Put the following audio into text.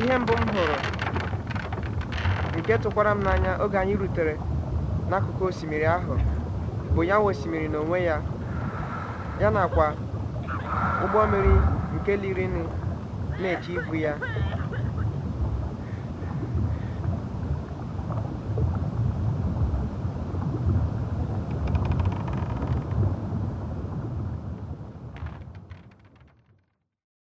ihe mbụ m hụrụ nke tụkwara m n'anya oge anyị rutere n'akụkụ osimiri ahụ bụ ya nwe osimiri n'onwe ya ya nakwa ụgbọ mmiri nke lirini na-eche ibu ya